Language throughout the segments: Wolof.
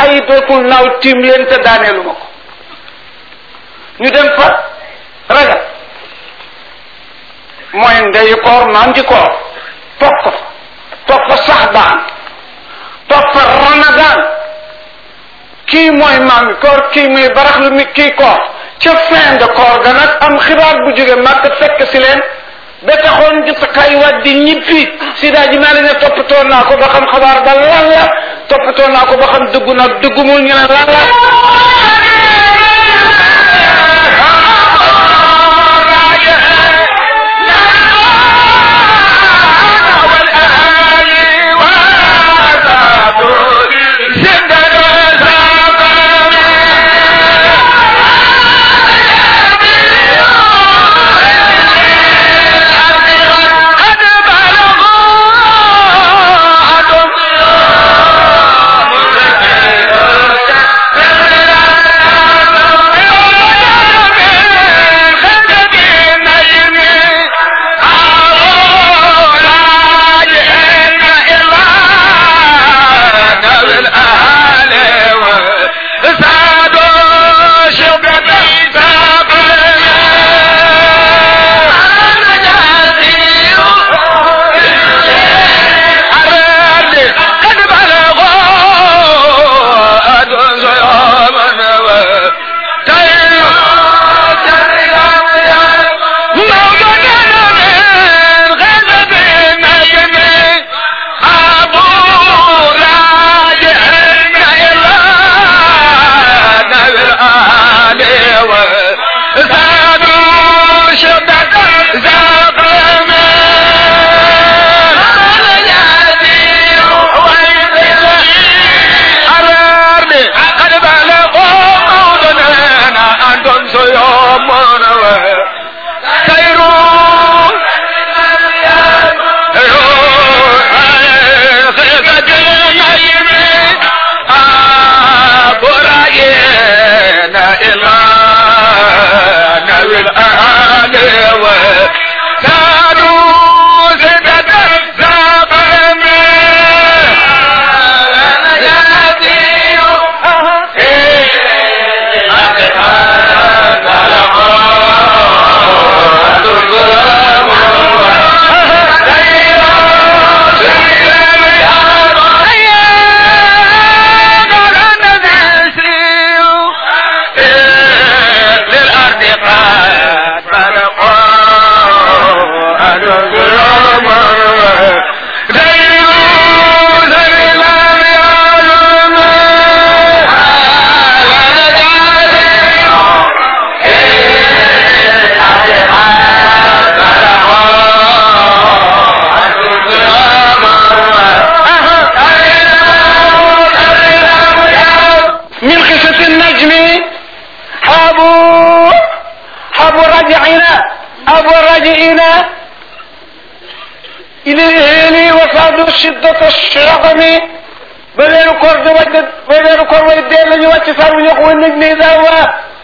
ay dootul naaw tiim leen te daaneelu ma ko ñu dem fa ragal mooy ndeyu koor naan ci koor toog ko fa toog fa sax baan toog fa ramadan kii mooy maam mi koor kii muy baraxlu mi kii koor ca fin de koor ga nag am xibaar bu jóge màgg fekk si leen ba taxoon jotakaay waat di ñibbi si daa ji maa ne toppatoo naa ko ba xam xabaar ba lan la toppatoo naa ko ba xam dëggu nag dëggumul ñu ne lan la shiddata shagami ba weeru koor di wàcc ba weeru koor way dee la ñu wàcc saa wu ñu ko wa naj ni dawa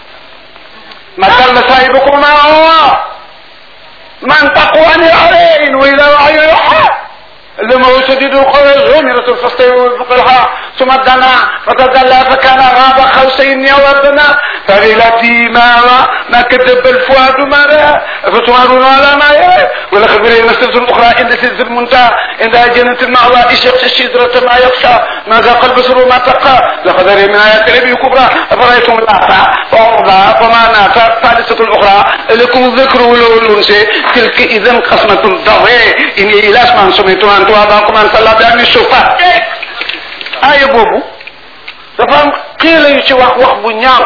ma dal na saahibukum ma man taqu an al-ayn wa ila wa'yu yuha لما شديد القوى زمرة فاستوى بقلها ثم دنا فتدلى فكان غاب قوسين يودنا فغلتي ما ما كذب الفؤاد ما رأى فتمارون على ما يرى ولقد برينا سلسل أخرى عند سلسل المنتهى عند جنة المأوى يشق الشجرة ما يخشى ما ذاق البصر ما تقى لقد من آيات ربي كبرى أفرأيتم اللات وعرضى فما نات ثالثة الأخرى لكم الذكر والأنثى تلك إذا قسمة ضوء إني إلى أسمان سميتم أن تواباكم أن صلى بأمن الشفاء آية بوبو dafa am xiila yu ci wax wax bu ñaaw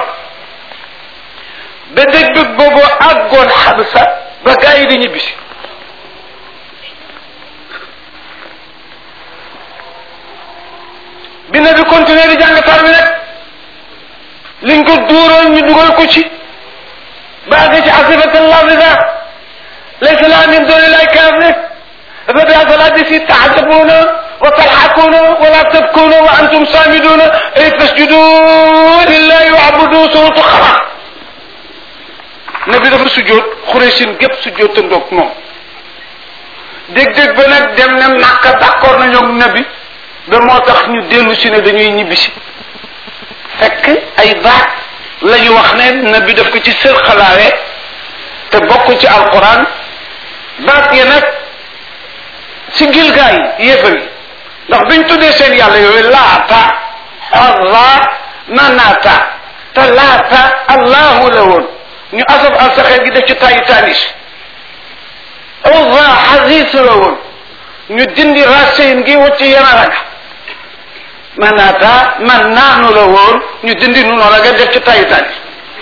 ba dëgg dëgg boobu àggoon xabsa ba gaa yi di ñibbisi bi na bi continuer di jàng tar bi nag liñ ko duuroon ñu dugal ko ci baagi ci asifat lafida laysa la min duni lay kaafir dafa bi asalaati si taxjabuuna wa talxakuuna wala tabkuuna wa antum saamiduuna ay fasjudu lillahi waabudu suratu xara nabi dafa sujjóot xureesin gépp sujjóotandoog moom dégg-dégg ba nag dem ne Makka d'accord nañu ak nabi ba moo tax ñu dellu si ne dañuy ñibbisi ay baat la ñu wax ne nabi daf ko ci sër xalaawe te bokk ci alquran baat ya nag si gilgaay yéefar yi ndax biñ tuddee seen yàlla yooyu laata allah manaata te laata allahu la woon ñu asaf al saxeer gi def ci tayi tanis uzza xasis la woon ñu dindi racine gi wut ci yanaraga manaata man naanu la woon ñu dindi nu la nga def ci tayi tanis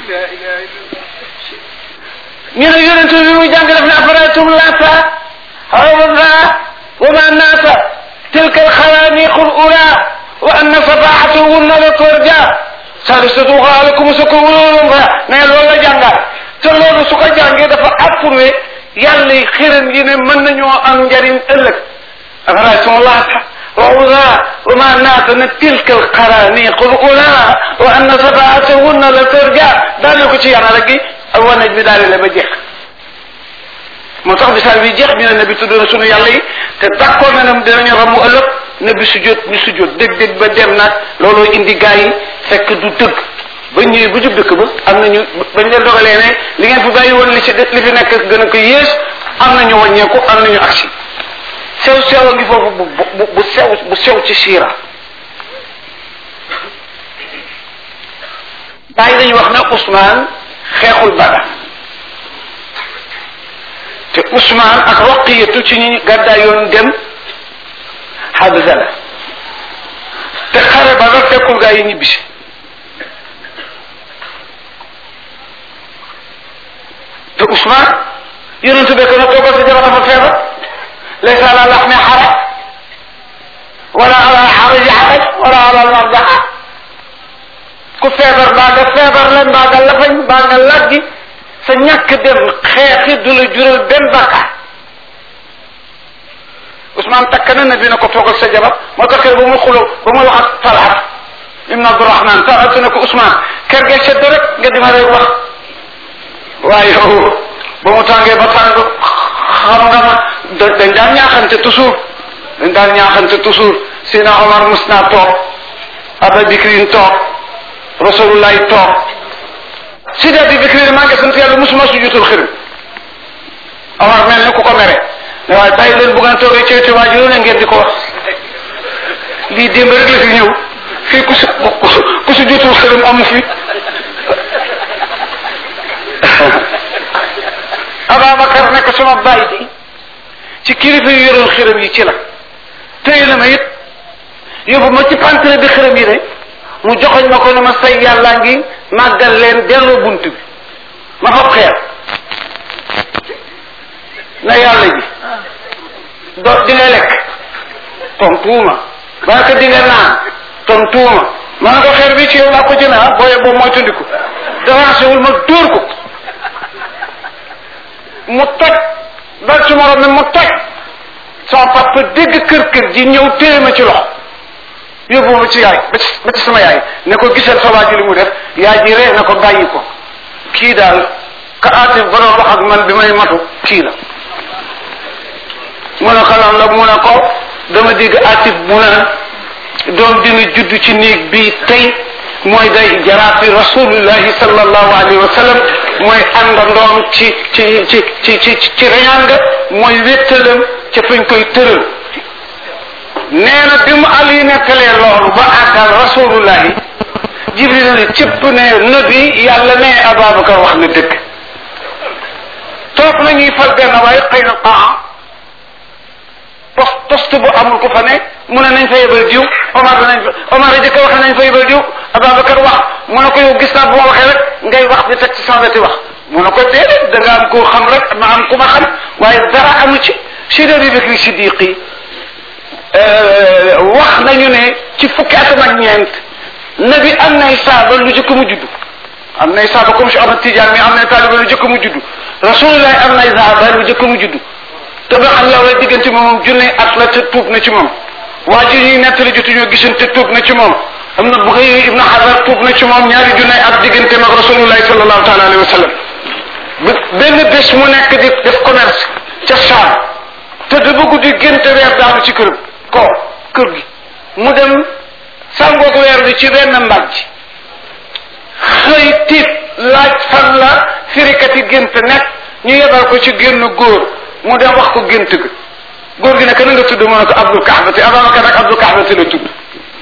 ñu ne yonente bi muy jàng def ne afaraytum laata uzza wa manaata tilka alxalaaniqu lula wa anna safaatahunna la turja salisatu xaalakum sa ko wóoloon fa ne loolu la jàngal te loolu su ko jàngee dafa approuvé yàlla yi xiran yi ne mën nañoo am njariñ ëllëg afaraytum laata wa uzza wa manaata ne tilka alxalaaniqu lula wa anna safaatahunna la turja daal ko ci yàlla gi ak wanaj bi daal la ba jeex moo tax misaal bi jeex ñu ne nabi tudd na sunu yàlla yi te d'accord na ne dinañu ramu ëllëg nabi sujjóot ñu sujjóot dégg-dégg ba dem nag looloo indi gaa yi fekk du dëgg ba ñëwee bu jub dëkk ba am nañu bañ leen dogalee ne li ngeen fi bàyyi woon li ci li fi nekk gën a ko yées am nañu wàññeeku am nañu agsi sew sew a ngi foofu bu bu bu sew bu sew ci siira bàyyi dañu wax ne Ousmane xeexul Badar te Ousmane ak Roqiyatu ci ñi gàddaay yoon dem Habza la te xare ba nga fekkul gaa yi ñibbisi te Ousmane yonentu bekk na toogal sa jabar dafa feebar laysa ala laxmi xaraj wala ala xaraji xaraj wala ala marjaxa ku feebar mbaa nga feebar la mbaa nga lafañ mbaa nga laggi sa ñàkk dem xeexi du la jural benn bakkaar Ousmane takk na ne dina ko toogal sa jabar moo tax kër ba mu xuloo ba mu wax ak Talhat ibn Abdurahman Talhat ne ko Ousmane kër gee sedd rek nga di ma rek wax waaye yow ba mu tàngee ba tàng xam nga ma dañ daan ñaaxante toujours dañ daan ñaaxante toujours Sina Omar mus naa toog Aba Bikrin toog Rasulullah toog Sidi Abi Bikrin maa ngi sant yàlla musuma sujjutul xërëm Omar mel ni ku ko mere ne waaye bàyyi leen bu ngeen toogee ci wetu waajur ne ngeen di ko wax lii démb rek la fi ñëw fii ku su ku su jotul xërëm amu fi Ababacar ne ko sama bàyyi bi ci kilifa yu yoroon xërëm yi ci la téye na ma it yóbbu ma ci pantre bi xërëm yi de mu joxoñ ma ko ne ma say yàllaa ngi màggal leen delloo bunt bi ma fab xeer na yàlla ji do di nga lekk tontuuma ba ko di nga naan tontuuma ma ne ko xeer bi ci yow laa ko jëme ah booye boobu mooy tundiku davancé wul ma dóor ko mu toj dal ci morom mi mu toj sama papa dégg kër kër ji ñëw téye ma ci loxo yóbbu ma ci yaay ba ci ba ci sama yaay ne ko gisal sa waa ji li mu def yaay ji ree na ko bàyyi ko kii daal ka aati ba doon wax ak man bi may matu kii la mu ne ko lan la mu ne ko dama dégg atif mu ne doom dina judd ci néeg bi tey mooy day jaraafi rasulullahi sallallahu alayhi wa sallam mooy àndandoom ci ci ci ci ci ci reñaan nga mooy wéttalam ca fañ koy tëral nee na bi mu ali nettalee loolu ba àggal rasulullahi jibril ne cëpp ne nabi yàlla ne ababacar wax na dëgg toog nañuy fal benn waaye xëy na ah post poste bu amul ku fa ne mu ne nañ fa yebal diw Omar nañ fa Omar a jëkk wax nañ fa yebal diw Ababacar wax mu ne ko yow gis naa bu ma waxee rek ngay wax di teg ci sama weti wax mu ne ko déedéet da nga am koo xam rek ma am ku ma xam waaye dara amu ci Sidi Abubakar Siddiqi wax nañu ne ci fukki atam ak ñeent nabi am nay saaba lu jëkk mu juddu am nay saaba comme si Ahmad Tidiane mi am nay taaliba lu jëkk mu juddu rasulullah am nay saaba lu jëkk mu juddu te ba xam yow la diggante moom junne at la te tuub na ci moom waa ji ñuy nettali jotu ñoo gisante tuub na ci moom am na bu xëy ibnu xadar tuub na ci moom ñaari junne at diggante mag rasulullahi sallallahu taala alayhi wa sallam benn bés mu nekk di def commerce ca Saam te da bëgg di génte weer daanu ci kër ko kër gi mu dem sàngoog weer bi ci benn mbàjj tiit laaj fan la firikati gént nekk ñu yebal ko ci génn góor mu dem wax ko gént ga góor gi nekk na nga tudd mu ne ko Abdul Kahbati Ababacar nag Abdul Kahbati la tudd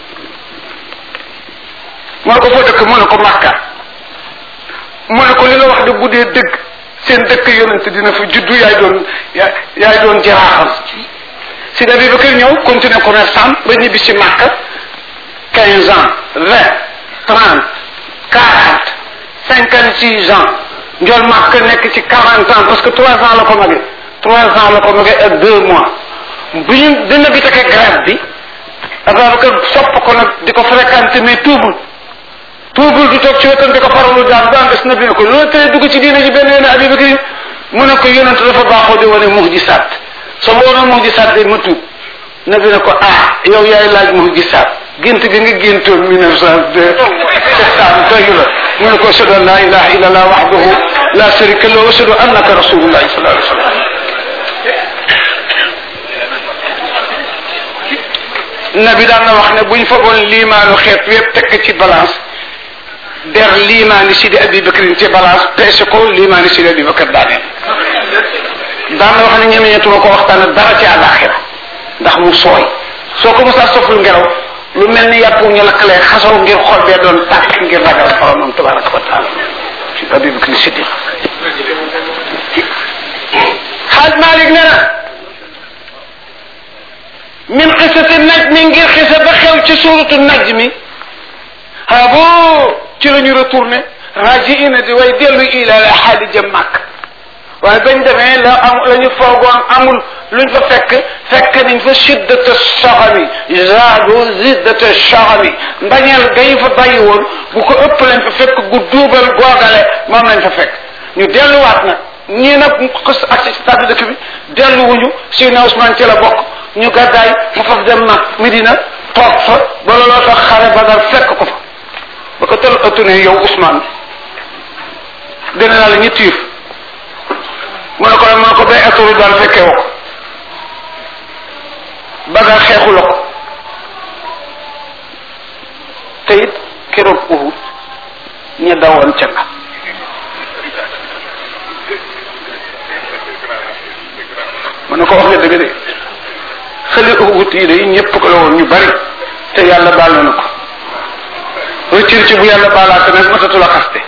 mu ne ko foo dëkk mu ne ko Makka mu ne ko li nga wax de bu dee dëgg seen dëkk yonent dina fa juddu yaay doon yaay doon jaraaxam si da bi ba kër ñëw continuer commerçant ba ñibbi si Makka quinze ans vingt trente quarante cinquante six ans njool Makka nekk ci quarante ans parce que trois ans la ko magee trois ans la ko magee ak deux mois bu ñu dina bi take grade bi Ababacar sopp ko nag di ko fréquenté mais tuubul tuubul du toog ci wetam di ko faralu daan daan des na bi ne ko loolu tey dugg ci diina ji benn yoon Abi Bakri mu ne ko yonent dafa baaxoo di wane muhjisaat soo ma wonoon muhjisaat de ma tuub na bi ne ko ah yow yaay laaj muhjisaat gént gi nga géntoon mille neuf cent deux septembre doyu la mu ne ko ashhadu an la ilaha illa allah wahdahu la sharika lahu wa ashhadu annaka rasulullahi sallallahu alayhi wa sallam nabi daan na wax ne buñ fagoon liimaanu xeet yépp tekk ci balance der liimaani sidi abi bakrin ci balance peese ko liimaani sidi abi bakar daaneel daan na wax ne ñemeñetuma ko waxtaan dara ci àllaaxira ndax mu sooy soo ko mosaa soful ngelaw lu mel ni yàpp ñu lakkalee xasaw ngir xol bee doon tàkk ngir ragal boromam tabaraka wa taala si abi bakrin siddiq xaaj Malik nee na min xisati najmi ngir xisa ba xew ci suuratu najmi ha boo ci la ñu retourné rajiina di way dellu ila la xaali jëm màkk waaye bañ demee la am la ñu foogoon amul luñ fa fekk fekk nañ fa shiddata saxami zaadu ziddata saxami mbañeel gañ fa bàyyi woon bu ko ëpp lañ fa fekk gu duubal googale moom lañ fa fekk ñu delluwaat nag ñii nag xës ak si stade dëkk bi delluwuñu Seydina Ousmane ci la bokk ñu gàddaay mu faf dem mag Medina toog fa ba looloo tax xare ba dal fekk ko fa ba ko tël ëttu ne yow Ousmane dina naa la ñetti yëf mu ne ko mu ne ko bay ëtturu daal fekkee woo ko bagal xeexu la ko te it keroog Uhud ña dawoon ca nga mu ne ko wax nga dëgg de xëli Uhud yi de ñëpp ko la woon ñu bari te yàlla baal na ko rëccër ci bu yàlla baalaate nag matatu la xaste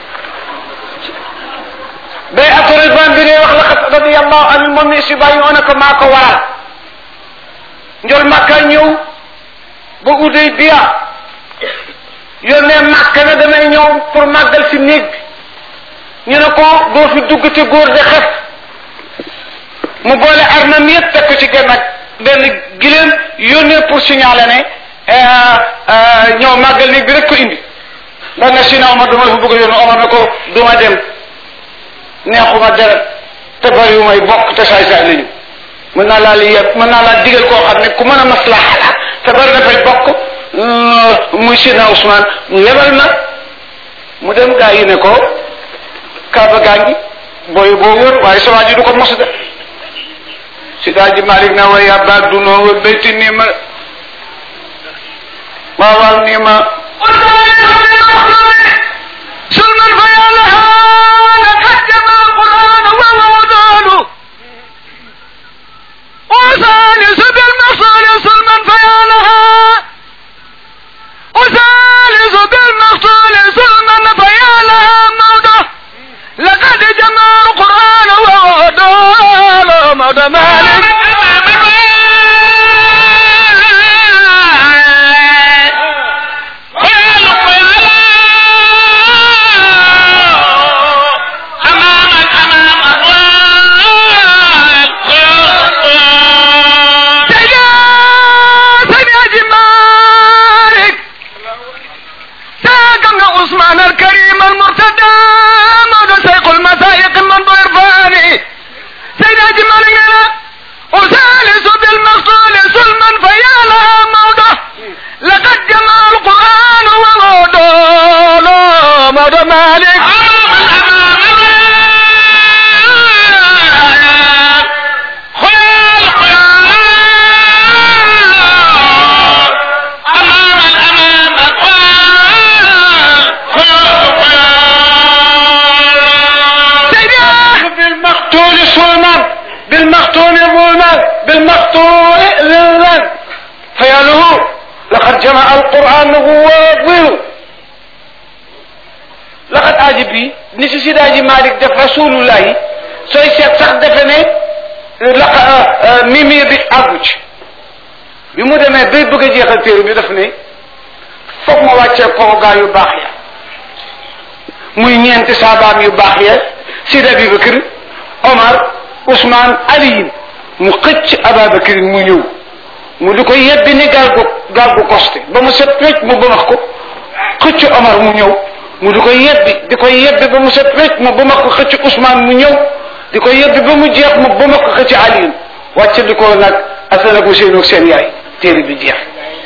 bay atore ban bi ngay wax laqad radiyallahu anil moom ni si bàyyi ona ko maa ko waral njol makka ñëw ba uday biya yónnee makka ne damay ñëw pour màggal si néeg bi ñu ne ko doo fi dugg ci góor de xef mu boole armam yëpp teg ko ci genn ak benn gileem yónnee pour signaler ne ñëw màggal néeg bi rek ko indi ba nga si na Omar dama fa bëgg a yónni Omar ne ko duma dem neexuma deret te bariwu may bokk te saay saay lañu mën naa laa li yëpp mën naa laa digal koo xam ne ku mën a maslaha la te bari dafay bokk muy Sina Ousmane mu yebal ma mu dem gaa yi ne ko kaaba gaa ngi booy boo wër waaye sa waa ji du ko mos de si daa ji Malik na way abba dunoo wa bayti nii ma waaw waaw nii ma سلما فيا لها لقد جمع القرآن ووضعه وثالث بالمصال سلما فيا لها وثالث بالمصال سلما فيا لها موضع لقد جمع القرآن ووضعه موضع مالك عثمان الكريم المرتدى مولى سيق المسايق من ضرفاني سيد أجمالنا وثالث بالمقتول سلما فيا لها موضة لقد جمع القرآن وموضة موضة مالك alaaji bi ni si sidaaji Malik def rasulullah yi sooy seet sax defe ne la mimir bi àggu ci bi mu demee bay bëgg a jeexal téere bi daf ne foog ma wàccee ko gaa yu baax ya muy ñeenti saabaam yu baax ya Sidi Abubakar Omar Ousmane Aliyin mu xëcc Ababakar mu ñëw mu di ko yebbi ni gaal gu gaal gu costé ba mu set wecc mu bëmax ko xëcc Omar mu ñëw mu di ko yebbi di ko yebbi ba mu set wecc mu bëmax ko xëcc Ousmane mu ñëw di ko yebbi ba mu jeex mu bëmax ko xëcc Aliyin wàcc di ko nag Asan ak Useynu ak seen yaay téere bi jeex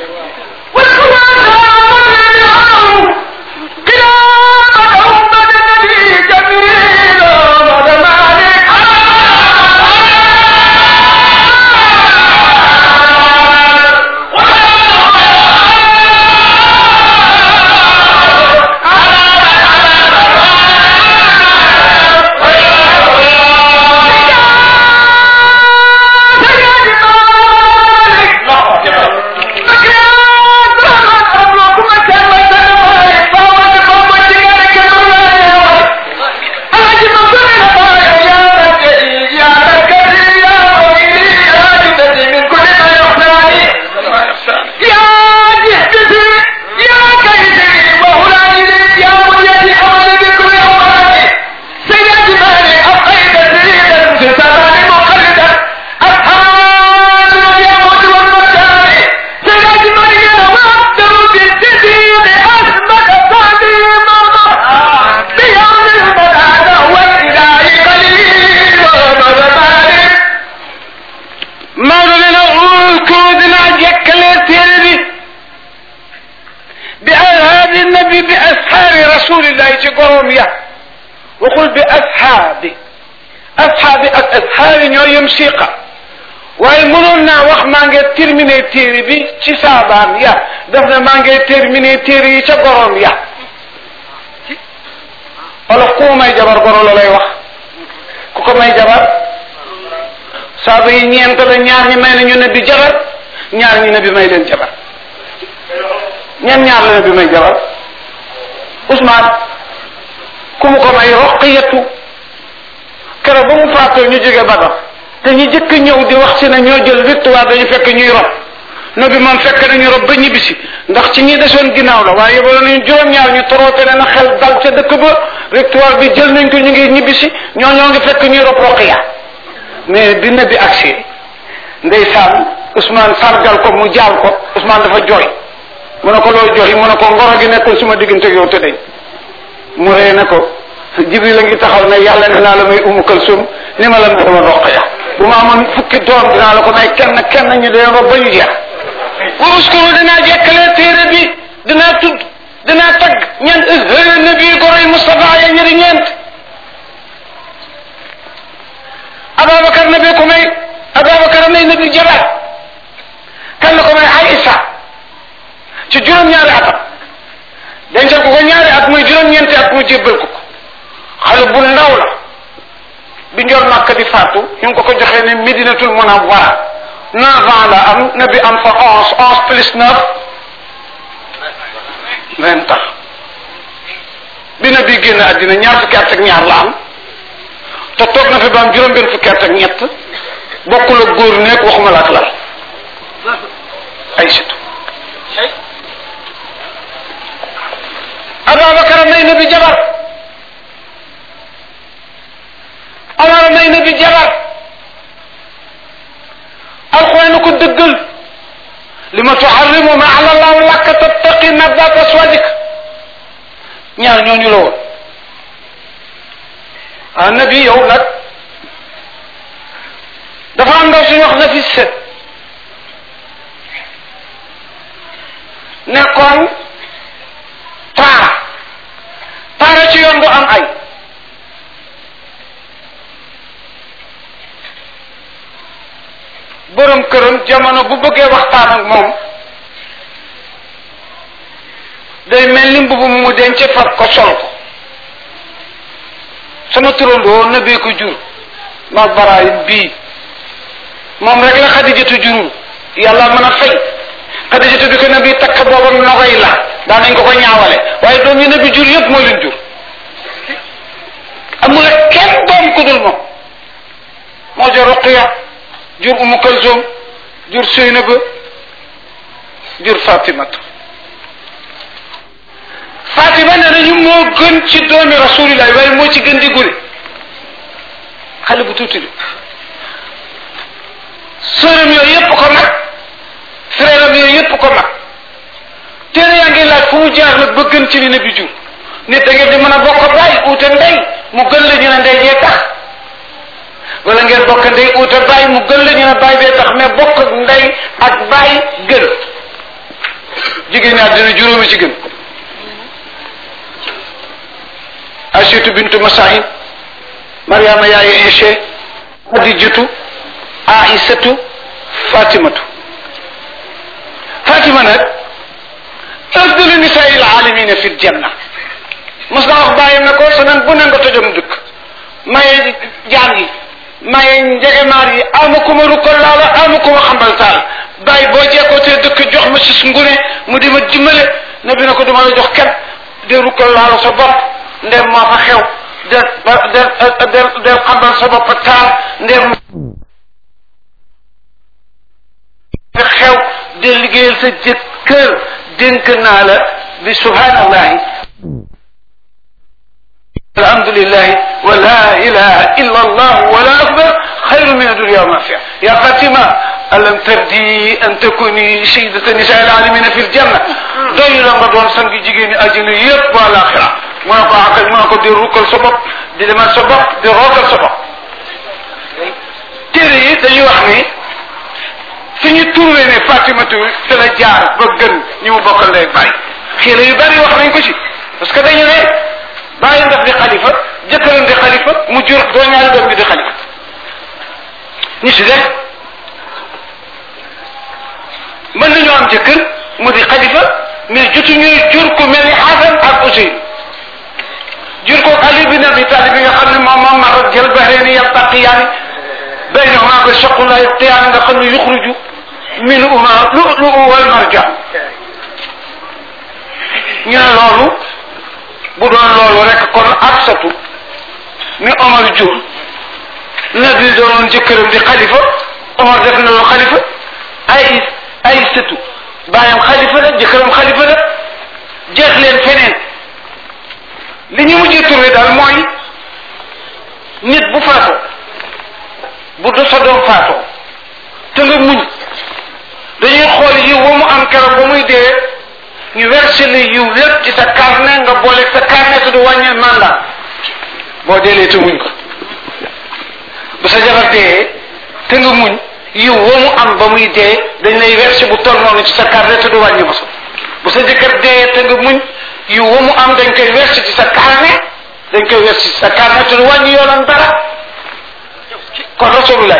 Maodo nee na uskuru dinaa jekkalee téere bi bi alhaabi nabi bi ashaabi rasulillahi ci gorom ya waxul bi ashaabi ashaabi ak ashaabi ñoo yem siiqa waaye mënoon naa wax maa ngi terminé téere bi ci saabaam ya daf ne maa ngi terminé téere yi ca gorom ya wala ku may jabar goro la lay wax ku ko may jabar saaba yi ñeent la ñaar ñi may nañu ne bi jabar ñaar ñi ne bi may leen jabar ñan ñaar la ne bi may jabar Ousmane ku mu ko may roqiyatu keroog ba mu faatoo ñu jóge Badar te ñu jëkk ñëw di wax si ne ñoo jël victoire dañu fekk ñuy rob no bi moom fekk nañu rob ba ñibbisi ndax ci ñi desoon ginnaaw la waaye yóbbu nañu juróom-ñaar ñu toroote leen a xel dal ca dëkk ba victoire bi jël nañ ko ñu ngi ñibbisi ñoo ñoo ngi fekk ñuy rob roqiya mais bi nabi agsi ndeysaan Ousmane sargal ko mu jaal ko Ousmane dafa jooy mu ne ko loo jooy mu ne ko ngoro gi nekkul suma diggante yow te dañ mu ree ne ko Jibril la ngi taxaw ne yàlla ne naa la may umu kalsum ni ma la may ma roqaya bu ma amoon fukki doom dinaa la ko may kenn kenn ñu dee rob ba ñu jeex wa uskuru dinaa jekkalee téere bi dinaa tudd dinaa tagg ñan nabi goroy Moustapha ya ñëri ñeent Ababacar nabi ko may Ababacar may nabi jabar kan la ko may Aïssa ci juróom-ñaari atam dencal ko ko ñaari at muy juróom-ñeenti at mu jébbal ko ko xale bu ndaw la bi njool Makka di faatu ñu ngi ko ko joxee ne Medinatul Munawwara neuf ans la am nabi am fa onze onze plus neuf vingt ans bi nabi génn àddina ñaar fukki at ak ñaar la am te toog na fi ba am juróom benn fukki at ak ñett bokkul ak góor nekk waxuma la ak lal ay situ Ababacar may na bi jabar Omar may na bi jabar alxuraan ko dëggal li ma tuharrimu ma alallahu laka tattaqi nabdat aswadik ñaar ñooñu la woon ah nabi yow nag dafa am ndaw suñu wax na fi set nekkoon taara taara ci yoon bu am ay borom këram jamono bu bëggee waxtaan ak moom day mel ni mbubu mu denc far ko sol ko sama turandoo na bee ko jur ma baraay bii moom rek la xadijatu jurul yàlla mën a fay xadijatu bi ko na bi takk booba nogoy la daan nañ ko ko ñaawale waaye doom yi na bi jur yëpp moo leen jur amul ak kenn doom ku dul moom moo jur Ruqiya jur Umu Kalsum jur Seynaba jur Fatimatu Fatima nee nañu moo gën ci doomi rasulillah waaye moo ci gën di gune xale bu tuuti bi sërëm yooyu yëpp ko mag frère am yooyu yëpp ko mag téere yaa ngi laaj fu mu jaar nag ba gën ci li ne bi jur nit da ngeen di mën a bokk bàyyi uute ndey mu gën la ñu ne ndey jee tax wala ngeen bokk ndey uute bàyyi mu gën la ñu ne bàyyi bee tax mais bokk ndey ak bàyyi gën jigéen ñi àddina juróomi ci gën Aysatu bintu Masahin Mariama yaayu Iise Xadijatu Aïsatu Fatimatu Fatima nag afdalu nisaai alalamina fi ljanna mos na wax bàyyam ne ko semaine bu ne nga tojom dëkk maye jaam yi maye njegemaar yi ama ku ma rukkal laala ama ku ma xambal taal bàyyi boo jeekootee dëkk jox ma si ngune mu di ma dimbale ne bi ne ko duma la jox kenn de rukkal laala sa bopp ndem moo fa xew del del del del xambal sa bopp taal ndem fa xew del liggéeyal sa jëkkër dénk naa la bi subhanallahi alhamdulillahi wa la ilaha illa allah wala akbar xayru min adunia ma fiha ya fatima alam tardi an takuni sayyidata nisa alalamina fi ljanna doy la nga doon sang jigéen ñi àjjana yëpp wa alaxira mu ne ko akal mu ne ko di rukkal sa bopp di demal sa bopp di rookal sa bopp téere yi dañuy wax ni fi ñu trouvé ne Fatimatu fi la jaar ba gën ñi mu bokkal ndey bàyyi xiila yu bari wax nañ ko ci parce que dañu ne bàyyi daf di xalifa jëkkëram di xalifa mu jur doo ñaari doom bi di xalifa ñi si def mën nañoo am jëkkër mu di xalifa mais jotu ñuy jur ku mel ni Xasan ak Useyn jur ko Ali bin Abi Talib bi nga xam ne moom moom ma jël bahreeni yaltaqiyaani baynahuma ba shaqula yalqiyaani nga xam ne yuxruju minhuma lu'lu'u wal marjaan ñu ne loolu bu doon loolu rek kon Absatu mi Omar jur nabi doonoon jëkkëram di xalifa Omar def na loolu xalifa ay ay sëtu bàyyam xalifa la jëkkëram xalifa la jeex leen feneen li ñu mujjee turé daal mooy nit bu faatoo bu do sa doom faatoo te nga muñ dañuy xool yiw wa mu am keroog ba muy dee ñu versé la yiw lépp ci sa carnet nga boole sa carnet te du wàññi mandat boo deelee te muñ ko bu sa jabar dee te nga muñ yiw wa mu am ba muy dee dañ lay versé bu toll noonu ci sa carnet te du wàññi ba bu sa jëkkër dee te nga muñ yiw wa mu am dañ koy versé ci sa carnet dañ koy versé ci sa carnet te du wàññi yoonam dara kon rasulullah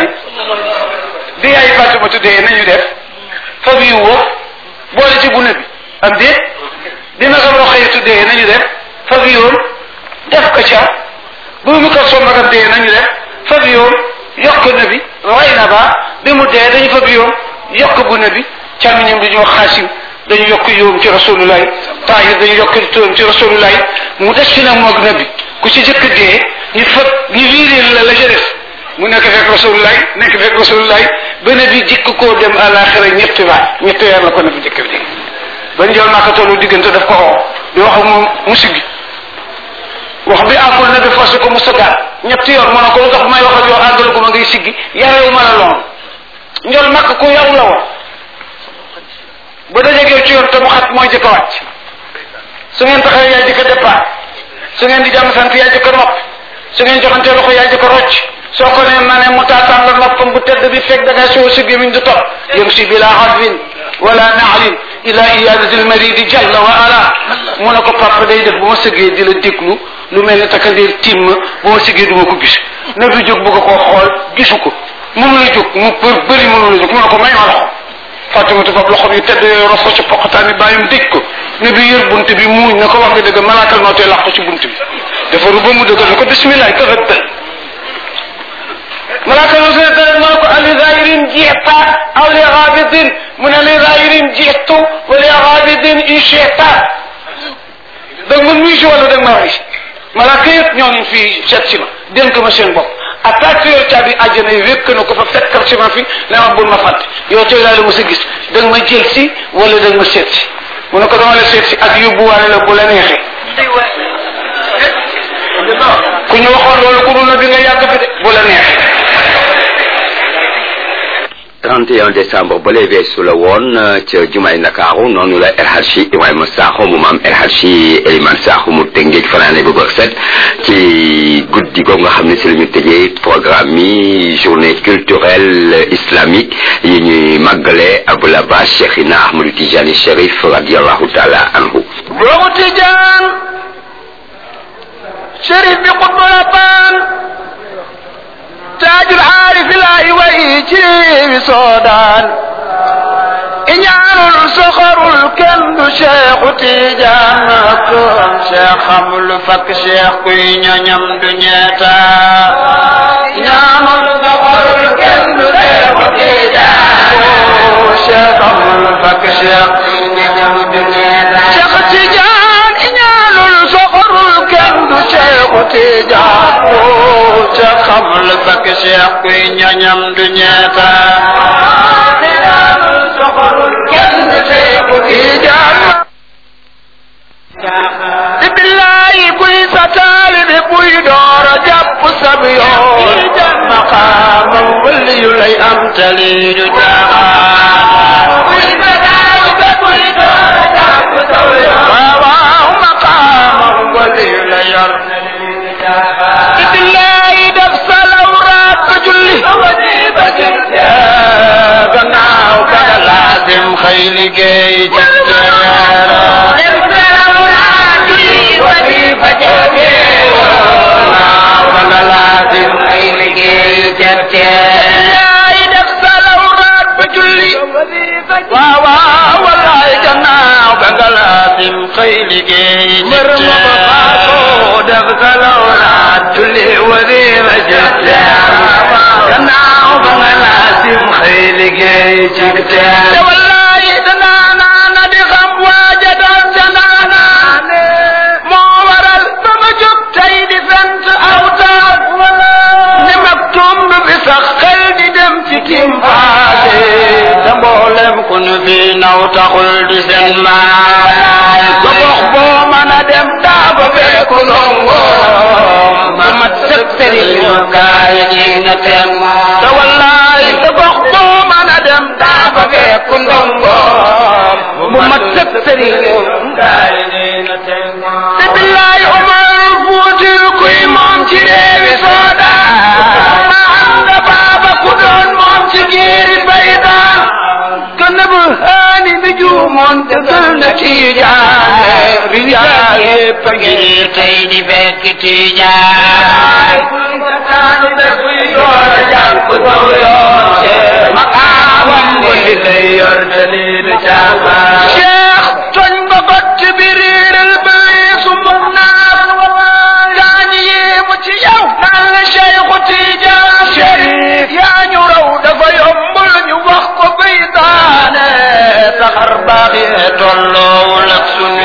bi yaay Fatima tuddee nañu def fab yiw wa boole ci gune bi am déet dina ko roxee tuddee nañu def fab yoon def ko ca bu mu ko sommagam dee nañu def fab yoon yokk na bi ray na ba bi mu dee dañu fab yoon yokk gune bi càmmiñam dañu wax xaasim dañu yokk yoom ci rasulullahi tahir dañu yokk turam ci rasulullahi mu des fi nag moog na bi ku ci jëkk dee ñu fab ñu wiireel la la ca def mu nekk fekk rasulullahi nekk fekk rasulullahi ba ne bi jikk koo dem àlaxira ñetti baat ñetti weer la ko ne bi jëkk bi ba njool maa ko tollu diggante daf ko oo di wax ak moom musig bi wax bi àggul na bi forcé ko mu sëggaat ñetti yoon mu ne ko lu tax may wax ak yow àggal ko ma ngay siggi yarewu ma la lool njool màkk ku yaw la woon ba dajeeg yow ci yoon te mu xat mooy jëkk a wàcc su ngeen taxawee yaay jëkk a départ su ngeen di jàmm sant yaay jëkk a nopp su ngeen joxantee loxo yaay jëkk a rocc soo ko ne ma ne mu taataan la noppam bu tedd bi fekk da ngay soo si gémmiñ du topp yëm si bila xadwin wala naalin ila iyadati lmaridi jalla wa ala mu ne ko papa day def bu ma sëggee di la déglu lu mel ne takandeer timm bu ma sëggee du ma ko gis na bi jóg bëgg koo xool gisu ko mënu la jóg mu për bëri mënu la jóg mu ne ko may ma loxo Fatimatu fab loxo bi tedd yooyu rof ko ci poqataani bàyyam dëj ko ne bi yër bunt bi muuñ na ko wax nga dëgg malaakal moo tee làq ko ci bunt bi defaru ba mu dëgg ne ko bismillah tafaddal malaaka lu see tere mu ne ko ali zahirin jiita aw li xaabidin mu ne li zahirin jiitu wa li xaabidin in shiita da nga mën muy si wala da nga ma rey malaaka yëpp ñoo ngi fii seet si ma dénk ma seen bopp attaque yor caabi àjjana yi wékk na ko fa fekkal si ma fi ne ma bul ma fàtte yow tey laa la mos a gis da nga ma jël si wala da nga ma seet si mu ne ko dama la seet si ak yóbbuwaale la bu la neexee ku ñu waxoon loolu ku dul na bi nga yàgg fi de bu la neexee 31 décembre ba lay weesu la woon ca jumaay Ndakaaru noonu la El Hadji Ibrahima Sakho mu maam El Hadji Eliman Sakho mu tëngeej fanaane bu bër set ci guddi googu nga xam ne si la ñu tëjee programme yi journée culturelle islamique yi ñuy màggale Abul Abbas Cheikhina Ahmadou Tijani Cherif radiallahu taala anhu boobu Tijaan Cherif bi xutbul Abbaan taajul aarifi laay way ci wi soodaan iñaanul soxorul kenn du Cheikhu Tijaan toom Cheikh xamul fakk Cheikh kuy ñoñam du ñeeta iñaanul soxorul kenn du Cheikhu Tijaan Cheikh xamul fakk Cheikh kuy ñoñam du ñeeta Cheikh Tijaan iñaanul soxorul kenn du Cheikhu Tijaan Cheikh xamul fakk Cheikh kuy ñoñam du ñeeta iñaanul soxorul kenn du Cheikhu Tijaan di billahi kuy sa taalibe buy door a jàpp sab yoon maqaamam wali yu lay am tali du jaaxaan kuy sa taalibe buy door a jàpp sab yoon waaw waaw maqaamam wali yu lay yor di billahi def sa lawraat ba julli ba jël gannaaw ka laasim xëy liggéey waaw waaw wallaay gannaaw ba nga laasim xëy liggéey mbër ma ba faatoo def sa lawraat julli wasifa jëtte gannaaw ba nga laasim xëy liggéey ci te wallaay danaa naana di xam waaja doon ca naanaane moo waral ba ma jóg tey di sant aw taat ni mag tumb bi sax xel di dem ci timpaase te mboolem ku nu fi naw taxul di seen maay ba gox boo mën a dem daa ba fekku ndongo ma mat sëg sëriñ ma kaay ñi na tem te wallaay ba gox boo mën a dem daa ba fekku ndongo bu mat sëg sëriñ ma kaay ñi na tem te billaay Umar Fuutil kuy moom ci réewi Soodaan am nga baaba ku doon moom ci giiri Baydaan gën a bu haani bi juumoon te gël na Tijaan riyaa yépp a ngi tey di fekk Tijaan Cheikh toñ nga got ci biir réeral ba weesu mun naa gaañ yéemu ci yow naan la Cheikhu Tijaan Cherif yaa ñu raw dafa yombul ñu wax ko bay daane saxar baax yee tolloowul ak sunu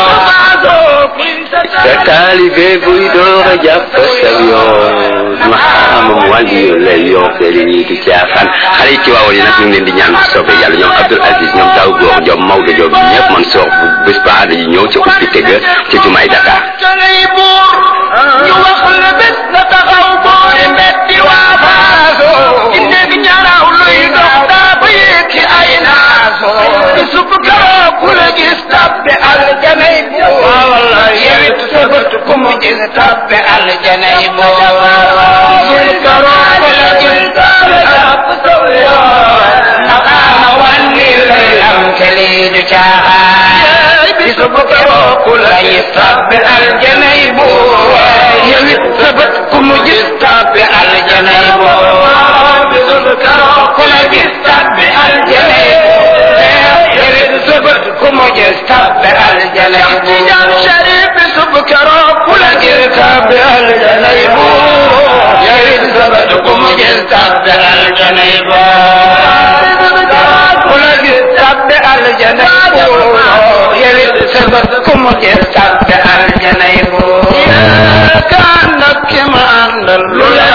sa taalibe buy door a jàpp sa yoon maxaamam wàlli yu lay yor te li ñuy di caaxaan xale yi ci waawoon yi nag ñu ngi leen di ñaan bu soobee yàlla ñoom Abdoul Aziz ñoom Taw Góor ñoom Maodo Diop ñëpp man soor bu bés ba dañuy ñëw ca ubbi tëgg ca jumaay Dakar tey buur ñu wax la bés la taxaw boori metti waa faaso inde gi ñaraw luy dox daa ba yéegi ay naaso sub garoo ku la gis tabbe aljanay bu walla yewit sëbët ku mu gis tabbe aljanay bu sub garoo ku la gis tabbe jàpp saw yoon naqaama wanni lay am keli du caaxaan bisu bu garoo ku la gis tabbe aljanay bu yewit sëbët ku mu gis tabbe aljanay bu bisu bu garoo ku la gis tabbe aljanay bu yewit sëbët ku mu gis tabbe aljanay bu Tijaan Sharif bisu bu garoo ku la gis tabbe aljanay bu yewit sëbët ku mu gis tabbe aljanay bu ku la gis tabbe aljanay bu yewit sëbët ku mu gis tabbe aljanay bu yónnal lu leen